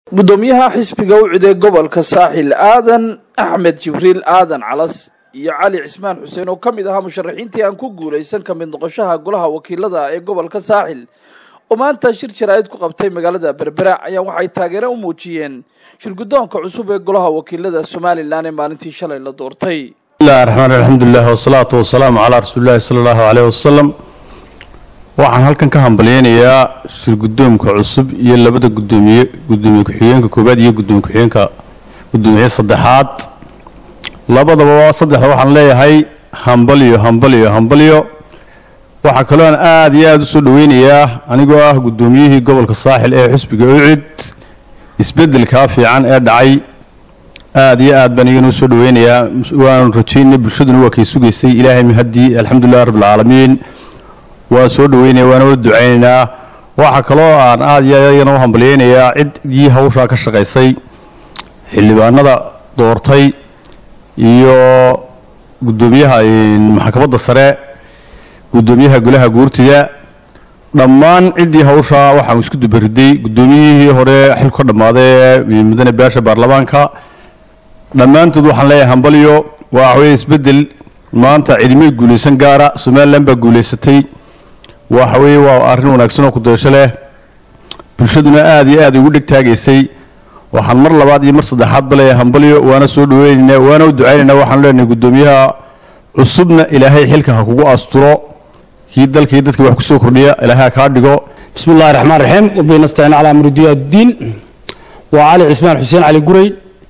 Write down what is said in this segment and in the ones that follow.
guddoomiyaha xisbiga u ciday gobolka saaxil aadan axmed jibriil aadan calas iyo cali cismaan xuseen oo ka mid ahaa musharaxiintii aan ku guulaysan ka mid noqoshaha golaha wakiilada ee gobolka saaxil oo maanta shir jaraa'id ku qabtay magaalada berbera ayaa waxay taageero u muujiyeen shirguddoonka cusub ee golaha wakiilada somalilan ee maalintii shalay la doortay bismillahi raxmaan alxamdulilah wasalaatu wasalaamu calaa rasuulillahi sala allahu caleyh wasalam waxaan halkan ka hambalyeynayaa shirguddoomka cusub iyo labada gudoomiye gudoomiye ku-xigeenka koowaad iyo gudoomiye ku-xigeenka gudoomiye saddexaad labadaba saddexda waxaan leeyahay hambalyo hambalyo hambalyo waxaa kaloo aan aada iyo aada u soo dhoweynayaa anigoo ah guddoomiyihii gobolka saaxil ee xusbiga ucid isbeddelkaa fiican ee dhacay aada iyo aad baan igana u soo dhoweynayaa waanu rajaynay bulshaduna waa kay sugaysay ilaahay mahadii alxamdulilah rabbilcaalamiin waan soo dhoweynaya waana wada ducaynaynaa waxaa kaloo aan aada iyo iyagana u hambalyeynayaa ciddii hawshaa ka shaqaysay xildhibaanada doortay iyo guddoomiyaha maxkamadda sare guddoomiyaha golaha guurtida dhammaan ciddii hawshaa waxaan isku dubariday guddoomiyihii hore xilku ka dhammaaday ee mudane beesha baarlamaanka dhammaantood waxaan leeyahay hambalyo waa waxweye isbeddel maanta cidimay guulaysan gaara somalilan baa guulaysatay waxa weeye waa arrin wanaagsan oo kudaysho leh bulshaduna aada iyo aad ugu dheg taagaysay waxaan mar labaad iyo mar saddexaadba leeyahay hambalyo waana soo dhaweynaynaa waana u ducaynaynaa waxaanu leenahay guddoomiyaha cusubna ilaahay xilka ha kugu asturo kii dalkii dadka wax kusoo kordhiya ilaahay ha kaa dhigo bismi illahi raxmaan raxiim wabihi nastaciin calaa muridiya addiin waa cali cismaan xuseen cali guray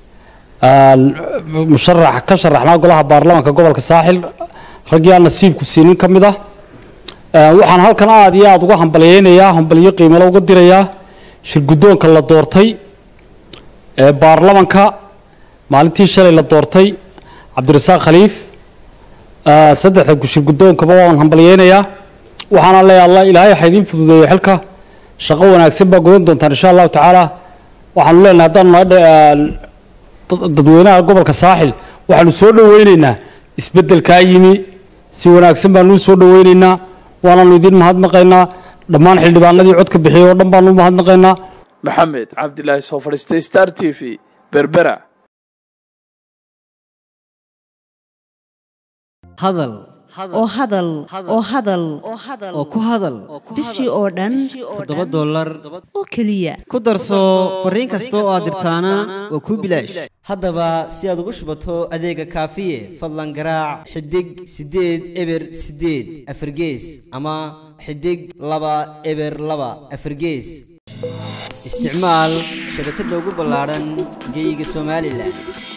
musharax ka sharaxnaa golaha baarlamaanka gobolka saaxil raggii aan nasiibku siinin ka mid ah waxaan halkan aada iyo aada uga hambalyeynayaa hambalyo qiimalo uga dirayaa shirguddoonka la doortay ee baarlamanka maalintii shalay la doortay cabdirasaaq khaliif saddexda shirguddoonkaba waan hambalyeynayaa waxaana leeya alla ilaahay waxa idiin fududeeyo xilka shaqo wanaagsan baa godan doontaan insha allahu tacaala waxaanu leenahay haddaanu nahay dadweynaha gobolka saaxil waxaanu soo dhoweyneynaa isbeddelkaa yimi si wanaagsan baanu soo dhoweyneynaa waanaanu idiin mahadnaqaynaa dhammaan xildhibaanadii codka bixiyay oo dhan baanu mahadnaqaynaa maxamed cabdilaahi soo fadhiistay star t v berbera hadal oo hadal oo hadal oo ku hadal bishii oo dhan toddoba dollar oo keliya ku darso fariin kasta oo aad dirtaana waa kuu bilaash haddaba si aad ugu shubato adeega kaafiye fadlan garaac xidig siddeed eber siddeed afargees ama xidig laba eber laba afargees isticmaal shabakadda ugu ballaadhan geeyiga somalilan